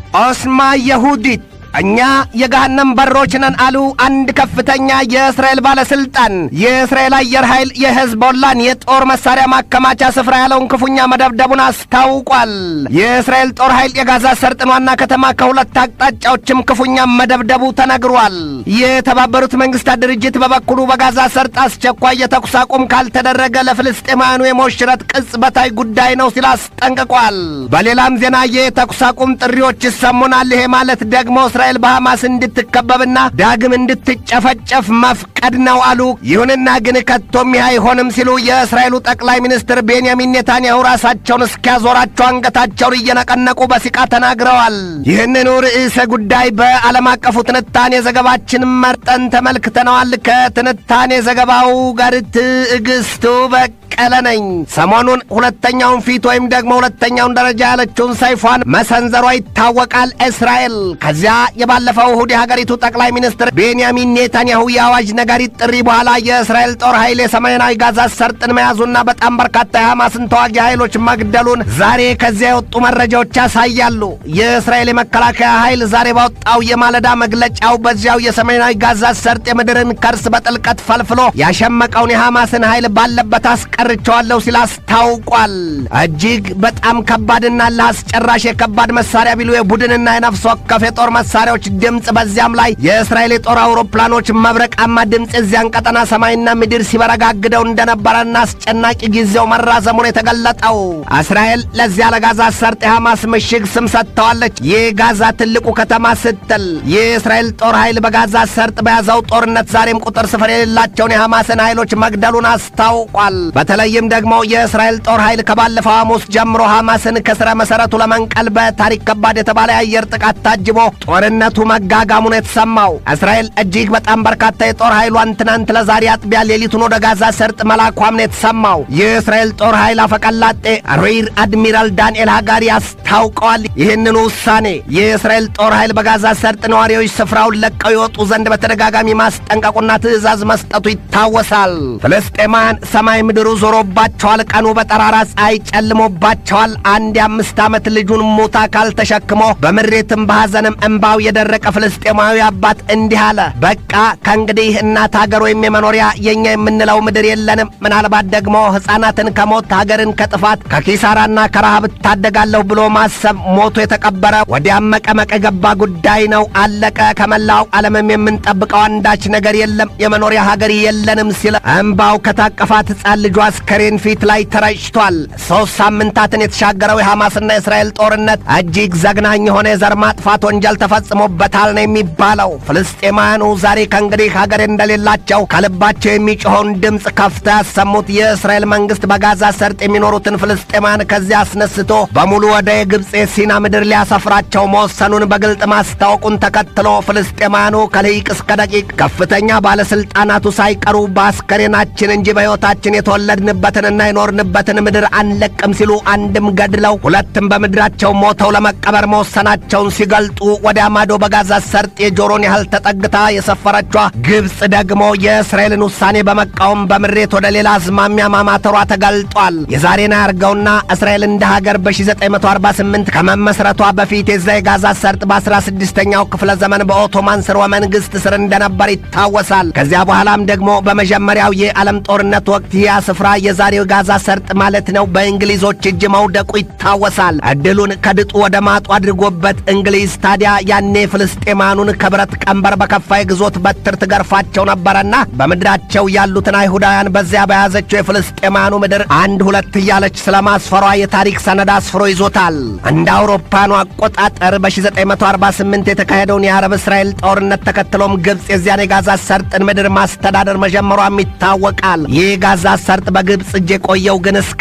ኦስማ የሁዲት እኛ የገሃነም በሮች ነን አሉ አንድ ከፍተኛ የእስራኤል ባለስልጣን። የእስራኤል አየር ኃይል የሄዝቦላን የጦር መሳሪያ ማከማቻ ስፍራ ያለውን ክፉኛ መደብደቡን አስታውቋል። የእስራኤል ጦር ኃይል የጋዛ ሰርጥን ዋና ከተማ ከሁለት አቅጣጫዎችም ክፉኛ መደብደቡ ተነግሯል። የተባበሩት መንግስታት ድርጅት በበኩሉ በጋዛ ሰርጥ አስቸኳይ የተኩስ አቁም ካልተደረገ ለፍልስጤማውያኑ የሞሽረት ቅጽበታዊ ጉዳይ ነው ሲል አስጠንቅቋል። በሌላም ዜና የተኩስ አቁም ጥሪዎች ይሰሙናል። ይሄ ማለት ደግሞ እስራኤል በሐማስ እንድትከበብና ዳግም እንድትጨፈጨፍ መፍቀድ ነው አሉ። ይሁንና ግን ከቶም ይህ አይሆንም ሲሉ የእስራኤሉ ጠቅላይ ሚኒስትር ቤንያሚን ኔታንያሁ ራሳቸውን እስኪያዞራቸው አንገታቸውን እየነቀነቁ በሲቃ ተናግረዋል። ይህንኑ ርዕሰ ጉዳይ በዓለም አቀፉ ትንታኔ ዘገባችን መርጠን ተመልክተነዋል። ከትንታኔ ዘገባው ጋር ትዕግስቱ በቀለ ነኝ። ሰሞኑን ሁለተኛውን ፊት ወይም ደግሞ ሁለተኛውን ደረጃ ያለችውን ሰይፏን መሰንዘሯ ይታወቃል እስራኤል ከዚያ የባለፈው እሁድ የሀገሪቱ ጠቅላይ ሚኒስትር ቤንያሚን ኔታንያሁ የአዋጅ ነጋሪት ጥሪ በኋላ የእስራኤል ጦር ኃይል የሰሜናዊ ጋዛ ሰርጥን መያዙና በጣም በርካታ የሐማስን ተዋጊ ኃይሎች መግደሉን ዛሬ ከዚያ የወጡ መረጃዎች ያሳያሉ። የእስራኤል የመከላከያ ኃይል ዛሬ ባወጣው የማለዳ መግለጫው በዚያው የሰሜናዊ ጋዛ ሰርጥ የምድርን ከርስ በጥልቀት ፈልፍሎ ያሸመቀውን የሐማስን ኃይል ባለበት አስቀርቸዋለሁ ሲል አስታውቋል። እጅግ በጣም ከባድና ለአስጨራሽ የከባድ መሳሪያ ቢሉ የቡድንና የነፍስ ወከፍ የጦር መሳሪያዎች ድምፅ በዚያም ላይ የእስራኤል የጦር አውሮፕላኖች መብረቃማ ድምፅ የዚያን ቀጠና ሰማይና ምድር ሲበረጋግደው እንደነበረና አስጨናቂ ጊዜው መራዘሙን የተገለጠው እስራኤል ለዚያ ለጋዛ ሰርጥ የሐማስ ምሽግ ስም ሰጥተዋለች። ይህ ጋዛ ትልቁ ከተማ ስትል የእስራኤል ጦር ኃይል በጋዛ ሰርጥ በያዘው ጦርነት ዛሬም ቁጥር ስፍር የሌላቸውን የሐማስን ኃይሎች መግደሉን አስታውቋል። በተለይም ደግሞ የእስራኤል ጦር ኃይል ከባለፈው ሐሙስ ጀምሮ ሐማስን ከስረ መሠረቱ ለመንቀል በታሪክ ከባድ የተባለ የአየር ጥቃት ታጅቦ ጦርነቱ መጋጋሙን የተሰማው እስራኤል እጅግ በጣም በርካታ የጦር ኃይሏን ትናንት ለዛሬ አጥቢያ ሌሊቱን ወደ ጋዛ ሰርጥ መላኳም ነው የተሰማው። የእስራኤል ጦር ኃይል አፈቀላጤ ሪር አድሚራል ዳንኤል ሃጋሪ አስታውቀዋል። ይህንኑ ውሳኔ የእስራኤል ጦር ኃይል በጋዛ ሰርጥ ነዋሪዎች ስፍራውን ለቀው ይወጡ ዘንድ በተደጋጋሚ ማስጠንቀቁና ትዕዛዝ መስጠቱ ይታወሳል። ፍልስጤማውያን ሰማይ ምድሩ ዞሮባቸዋል። ቀኑ በጠራራ ፀሐይ ጨልሞባቸዋል። አንድ የአምስት ዓመት ልጁን ሙት አካል ተሸክሞ በምሬትም በሐዘንም እምባው የደረቀ ፍልስጤማዊ አባት እንዲህ አለ። በቃ ከእንግዲህ እናት ሀገር ወይም የመኖሪያ የእኛ የምንለው ምድር የለንም። ምናልባት ደግሞ ሕፃናትን ከሞት ሀገርን ከጥፋት ከኪሳራና ከረሃብ እታደጋለሁ ብሎ ማሰብ ሞቶ የተቀበረ ወዲያም መቀመቅ የገባ ጉዳይ ነው። አለቀ። ከመላው ዓለምም የምንጠብቀው አንዳች ነገር የለም። የመኖሪያ ሀገር የለንም ሲል እምባው ከታቀፋት ሕፃን ልጇ አስከሬን ፊት ላይ ተረጭቷል። ሦስት ሳምንታትን የተሻገረው የሐማስና የእስራኤል ጦርነት እጅግ ዘግናኝ የሆነ የዘር ማጥፋት ወንጀል ተፈጽሞበታል ነው የሚባለው። ፍልስጤማውያኑ ዛሬ ከእንግዲህ ሀገር እንደሌላቸው ከልባቸው የሚጮኸውን ድምፅ ከፍተው ያሰሙት የእስራኤል መንግሥት በጋዛ ሰርጥ የሚኖሩትን ፍልስጤማውያን ከዚያ አስነስቶ በሙሉ ወደ የግብፅ የሲና ምድር ሊያሰፍራቸው መወሰኑን በግልጥ ማስታወቁን ተከትሎ ፍልስጤማውያኑ ከልሂቅ እስከ ደቂቅ ከፍተኛ ባለሥልጣናቱ ሳይቀሩ በአስከሬናችን እንጂ በሕይወታችን የተወለድንበትንና የኖርንበትን ምድር አንለቅም ሲሉ አንድም ገድለው ሁለትም በምድራቸው ሞተው ለመቀበር መወሰናቸውን ሲገልጡ ወዲያ ማዶ በጋዛ ሰርጥ የጆሮን ያህል ተጠግታ የሰፈረቿ ግብፅ ደግሞ የእስራኤልን ውሳኔ በመቃወም በምሬት ወደ ሌላ አዝማሚያ ማማተሯ ተገልጧል። የዛሬን ያርገውና እስራኤል እንደ ሀገር በ1948 ከመመስረቷ በፊት የዛ የጋዛ ሰርጥ በ16ኛው ክፍለ ዘመን በኦቶማን ስርወ መንግሥት ስር እንደነበር ይታወሳል። ከዚያ በኋላም ደግሞ በመጀመሪያው የዓለም ጦርነት ወቅት ያ ስፍራ የዛሬው ጋዛ ሰርጥ ማለት ነው በእንግሊዞች እጅ መውደቁ ይታወሳል። ዕድሉን ከድጡ ወደ ማጡ አድርጎበት እንግሊዝ ታዲያ ያኔ ፍልስጤማኑን ከብረት ቀንበር በከፋ የግዞት በትር ትገርፋቸው ነበረና በምድራቸው ያሉትን አይሁዳውያን በዚያ በያዘችው የፍልስጤማኑ ምድር አንድ ሁለት እያለች ስለ ማስፈሯ የታሪክ ሰነድ አስፍሮ ይዞታል። እንደ አውሮፓኑ አቆጣጠር በ1948 የተካሄደውን የአረብ እስራኤል ጦርነት ተከትሎም ግብፅ የዚያን የጋዛ ሰርጥን ምድር ማስተዳደር መጀመሯም ይታወቃል። ይህ ጋዛ ሰርጥ በግብፅ እጅ የቆየው ግን እስከ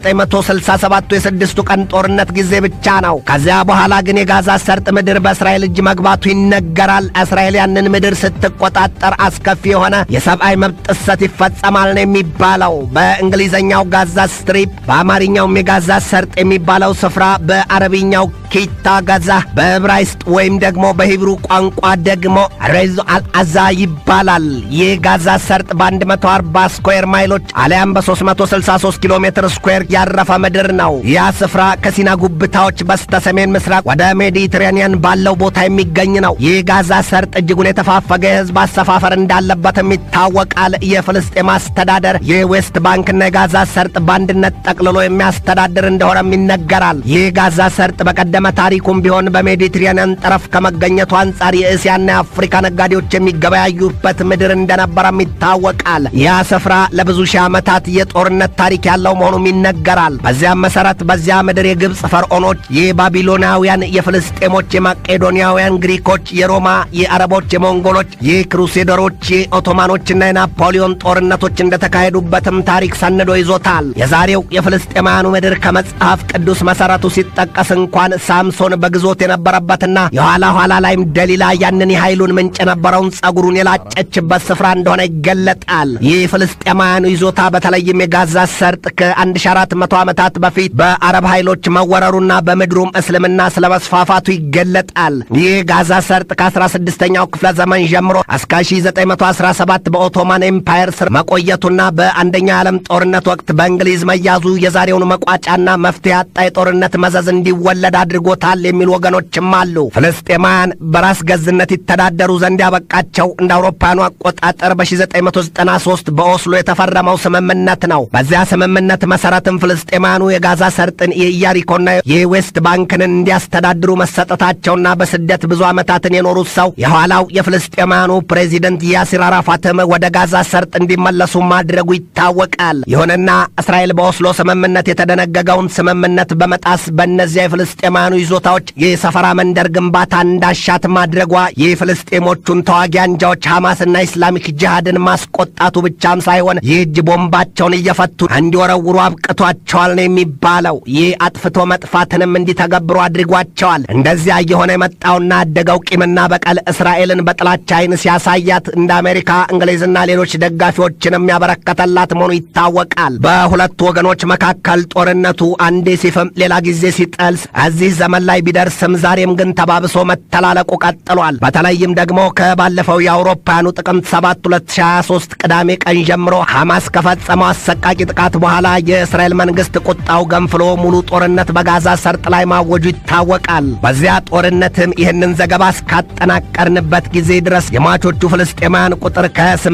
1967ቱ የስድስቱ ቀን ጦርነት ጊዜ ብቻ ነው። ከዚያ በኋላ ግን የጋዛ ሰርጥ ምድር በእስራኤል እጅ መግባቱ ይነገራል። እስራኤል ያንን ምድር ስትቆጣጠር አስከፊ የሆነ የሰብአዊ መብት ጥሰት ይፈጸማል ነው የሚባለው። በእንግሊዝኛው ጋዛ ስትሪፕ፣ በአማርኛውም የጋዛ ሰርጥ የሚባለው ስፍራ በአረብኛው ኪታ ጋዛ፣ በዕብራይስጥ ወይም ደግሞ በሂብሩ ቋንቋ ደግሞ ሬዞ አልአዛ ይባላል። ይህ ጋዛ ሰርጥ በ140 ስኩዌር ማይሎች አሊያም በ363 ኪሎ ሜትር ስኩዌር ያረፈ ምድር ነው። ያ ስፍራ ከሲና ጉብታዎች በስተ ሰሜን ምስራቅ ወደ ሜዲትሬኒያን ባለው ቦታ የሚገኝ ነው። ይህ ጋዛ ሰርጥ እጅጉን የተፋፈገ የህዝብ አሰፋፈር እንዳለበትም ይታወቃል። የፍልስጤም አስተዳደር የዌስት ባንክና የጋዛ ሰርጥ በአንድነት ጠቅልሎ የሚያስተዳድር እንደሆነም ይነገራል። ይህ ጋዛ ሰርጥ በቀደመ ታሪኩም ቢሆን በሜዲትሬኒያን ጠረፍ ከመገኘቱ አንጻር የእስያና የአፍሪካ ነጋዴዎች የሚገበያዩበት ምድር እንደነበረም ይታወቃል። ያ ስፍራ ለብዙ ሺህ ዓመታት የጦርነት ታሪክ ያለው መሆኑም ይነገራል። በዚያም መሠረት በዚያ ምድር የግብፅ ፈርዖኖች፣ የባቢሎናውያን፣ የፍልስጤሞች፣ የማቄዶንያውያን፣ ግሪኮች፣ የሮማ፣ የአረቦች፣ የሞንጎሎች፣ የክሩሴደሮች፣ የኦቶማኖችና የናፖሊዮን ጦርነቶች እንደተካሄዱበትም ታሪክ ሰንዶ ይዞታል። የዛሬው የፍልስጤማውያኑ ምድር ከመጽሐፍ ቅዱስ መሠረቱ ሲጠቀስ እንኳን ሳምሶን በግዞት የነበረበትና የኋላ ኋላ ላይም ደሊላ ያንን የኃይሉን ምንጭ የነበረውን ጸጉሩን የላጨችበት ስፍራ እንደሆነ ይገለጣል። ይህ ፍልስጤማውያኑ ይዞታ በተለይም የጋዛ ሰርጥ ከ1400 ዓመታት በፊት በአረብ ኃይሎች መወረሩና በምድሩም እስልምና ስለ መስፋፋቱ ይገለጣል። ይህ ጋዛ ሰርጥ ከ16ኛው ክፍለ ዘመን ጀምሮ እስከ 1917 በኦቶማን ኤምፓየር ስር መቆየቱና በአንደኛው የዓለም ጦርነት ወቅት በእንግሊዝ መያዙ የዛሬውን መቋጫና መፍትሄ ያጣ የጦርነት መዘዝ እንዲወለድ አድርጎታል የሚሉ ወገኖችም አሉ። ፍልስጤማውያን በራስ ገዝነት ይተዳደሩ ዘንድ ያበቃቸው እንደ አውሮፓውያኑ አቆጣጠር በ1993 በኦስሎ የተፈረመው ስምምነት ነው። በዚያ ስምምነት መሠረትም ፍልስጤማውያኑ የጋዛ ሰርጥን የኢያሪኮና የዌስት ባንክን እንዲያስተዳድሩ መሰጠታቸውና በስደት ብዙ ዓመታትን የኖሩት ሰው የኋላው የፍልስጤማውያኑ ፕሬዚደንት ያሲር አራፋትም ወደ ጋዛ ሰርጥ እንዲመለሱ ማድረጉ ይታወቃል። ይሁንና እስራኤል በኦስሎ ስምምነት የተደነገገውን ስምምነት በመጣስ በእነዚያ የፍልስጤማውያኑ ይዞታዎች የሰፈራ መንደር ግንባታ እንዳሻት ማድረጓ የፍልስጤሞቹን ተዋጊ አንጃዎች ሐማስና ኢስላሚክ ጅሃድን ማስቆጣቱ ብቻም ሳይሆን የእጅ ቦምባቸውን እየፈቱ እንዲወረውሩ አብቅቷቸዋል ነው የሚባለው። ይህ አጥፍቶ መጥፋትንም እንዲተገብሩ አድርጓቸዋል። እንደዚያ እየሆነ የመጣውና ያደገው ቂምና በቀል እስራኤልን በጥላቻ ዓይን ሲያሳያት እንደ አሜሪካ፣ እንግሊዝና ሌሎች ደጋፊዎችንም ያበረከተላት መሆኑ ይታወቃል። በሁለቱ ወገኖች መካከል ጦርነቱ አንዴ ሲፍም ሌላ ጊዜ ሲጠልስ እዚህ ዘመን ላይ ቢደርስም ዛሬም ግን ተባብሶ መተላለቁ ቀጥሏል። በተለይም ደግሞ ከባለፈው የአውሮፓውያኑ ጥቅምት 7 2023 ቅዳሜ ቀን ጀምሮ ሐማስ ከፈጸመው አሰቃቂ ጥቃት በኋላ የእስራኤል መንግሥት ቁጣው ገንፍሎ ሙሉ ጦርነት በጋዛ ሰርጥ ላይ ማወጁ ይታወቃል። በዚያ ጦርነትም ይህንን ዘገባ እስካጠናቀርንበት ጊዜ ድረስ የሟቾቹ ፍልስጤማውያን ቁጥር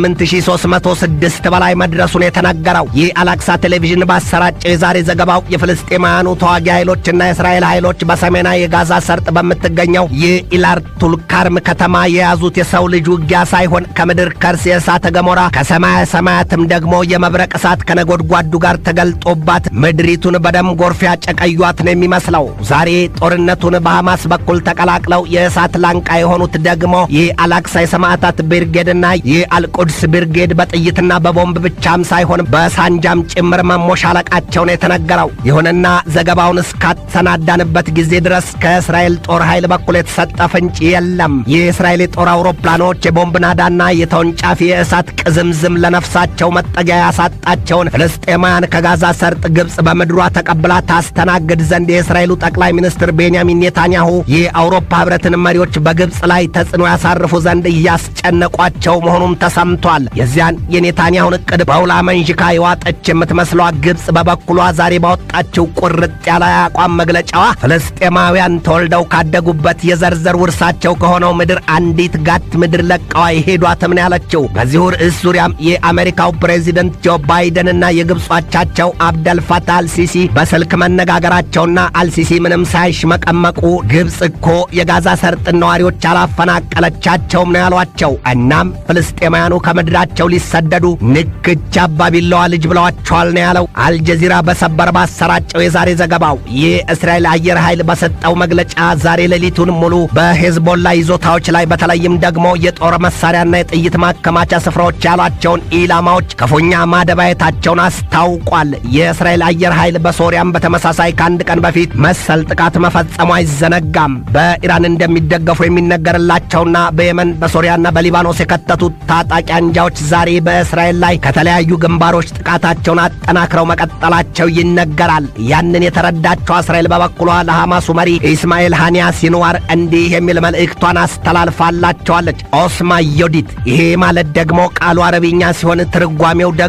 ከ8306 በላይ መድረሱን የተነገረው ይህ አላክሳ ቴሌቪዥን ባሰራጨው የዛሬ ዘገባው የፍልስጤማውያኑ ተዋጊ ኃይሎችና የእስራኤል ኃይሎች በሰሜናዊ የጋዛ ሰርጥ በምትገኘው የኢላር ቱልካርም ከተማ የያዙት የሰው ልጅ ውጊያ ሳይሆን ከምድር ከርስ የእሳተ ገሞራ ከሰማየ ሰማያትም ደግሞ የመብረቅ እሳት ከነጎድጓዱ ጋር ተገልጦባት ምድሪቱን በደም ጎርፍ ያጨቀዩት ነው የሚመስለው። ዛሬ ጦርነቱን በሐማስ በኩል ተቀላቅለው የእሳት ላንቃ የሆኑት ደግሞ የአላክሳ የሰማዕታት ብርጌድና የአልቁድስ ብርጌድ በጥይትና በቦምብ ብቻም ሳይሆን በሳንጃም ጭምር መሞሻለቃቸውን የተነገረው። ይሁንና ዘገባውን እስካሰናዳንበት ጊዜ ድረስ ከእስራኤል ጦር ኃይል በኩል የተሰጠ ፍንጭ የለም። የእስራኤል የጦር አውሮፕላኖች የቦምብ ናዳና የተወንጫፊ የእሳት ቅዝምዝም ለነፍሳቸው መጠጊያ ያሳጣቸውን ፍልስጤማውያን ከጋዛ ሰርጥ ግብፅ በምድሯ ተቀብላ ታስተናግድ ዘንድ የእስራኤሉ ጠቅላይ ሚኒስትር ቤንያሚን ኔታንያሁ የአውሮፓ ህብረትን መሪዎች በግብፅ ላይ ተጽዕኖ ያሳርፉ ዘንድ እያስጨነቋቸው መሆኑም ተሰምቷል። የዚያን የኔታንያሁን እቅድ በውላ መንዥካ የዋጠች የምትመስሏ ግብፅ በበኩሏ ዛሬ ባወጣችው ቁርጥ ያለ አቋም መግለጫዋ ፍልስጤማውያን ተወልደው ካደጉበት የዘርዘር ውርሳቸው ከሆነው ምድር አንዲት ጋት ምድር ለቀዋ የሄዷትም ነው ያለችው። በዚሁ ርዕስ ዙሪያም የአሜሪካው ፕሬዚደንት ጆ ባይደንና የግብፅ አቻቸው አብደል ፈታህ አልሲሲ በስልክ መነጋገራቸውና አልሲሲ ምንም ሳይሽመቀመቁ ግብፅ እኮ የጋዛ ሰርጥን ነዋሪዎች አላፈናቀለቻቸውም ነው ያሏቸው። እናም ፍልስጤማውያኑ ከምድራቸው ሊሰደዱ ንክች አባቢለዋ ልጅ ብለዋቸዋል ነው ያለው አልጀዚራ በሰበር ባሰራጨው የዛሬ ዘገባው። ይህ እስራኤል አየር ኃይል በሰጠው መግለጫ ዛሬ ሌሊቱን ሙሉ በሄዝቦላ ይዞታዎች ላይ በተለይም ደግሞ የጦር መሳሪያና የጥይት ማከማቻ ስፍራዎች ያሏቸውን ኢላማዎች ክፉኛ ማደባየታቸውን አስታውቋል። የእስራኤል አየር ኃይል በሶሪያም በተመሳሳይ ከአንድ ቀን በፊት መሰል ጥቃት መፈጸሙ አይዘነጋም። በኢራን እንደሚደገፉ የሚነገርላቸውና በየመን በሶሪያና በሊባኖስ የከተቱት ታጣቂ አንጃዎች ዛሬ በእስራኤል ላይ ከተለያዩ ግንባሮች ጥቃታቸውን አጠናክረው መቀጠላቸው ይነገራል። ያንን የተረዳቸው እስራኤል በበኩሏ ለሐማሱ መሪ ኢስማኤል ሃኒያ ሲንዋር እንዲህ የሚል መልእክቷን አስተላልፋላቸዋለች። ኦስማ ዮዲት። ይሄ ማለት ደግሞ ቃሉ አረብኛ ሲሆን ትርጓሜው ደግሞ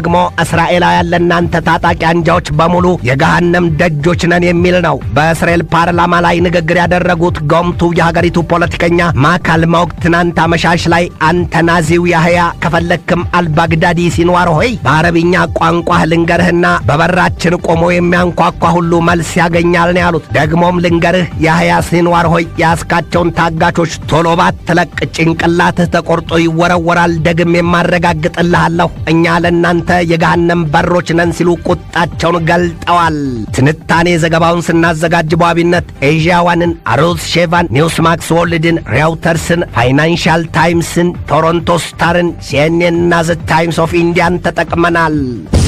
እስራኤላውያን ለእናንተ ታጣቂ አንጃዎች በሙሉ የገሃነም ደጆች ነን የሚል ነው። በእስራኤል ፓርላማ ላይ ንግግር ያደረጉት ጎምቱ የሀገሪቱ ፖለቲከኛ ማካል ማውቅ ትናንት አመሻሽ ላይ አንተ ናዚው ያህያ ከፈለክም አልባግዳዲ ሲንዋር ሆይ በአረብኛ ቋንቋህ ልንገርህና በበራችን ቆሞ የሚያንኳኳ ሁሉ መልስ ያገኛል ነው ያሉት። ደግሞም ልንገርህ ያህያ ሲንዋር ሆይ ያስካቸውን ታጋቾች ቶሎ ባትለቅ ጭንቅላትህ ተቆርጦ ይወረወራል። ደግም የማረጋግጥልሃለሁ እኛ ለእናንተ የገሃነም በሮች ነን ሲሉ ቁጣቸውን ገልጠዋል። ትንታኔ ዘገባውን ስናዘጋጅ በዋቢነት ኤዥያ ዋንን፣ አሮዝ ሼቫን፣ ኒውስ ማክስ ወርልድን፣ ሬውተርስን፣ ፋይናንሻል ታይምስን፣ ቶሮንቶ ስታርን፣ ሲኤንኤን እና ዘ ታይምስ ኦፍ ኢንዲያን ተጠቅመናል።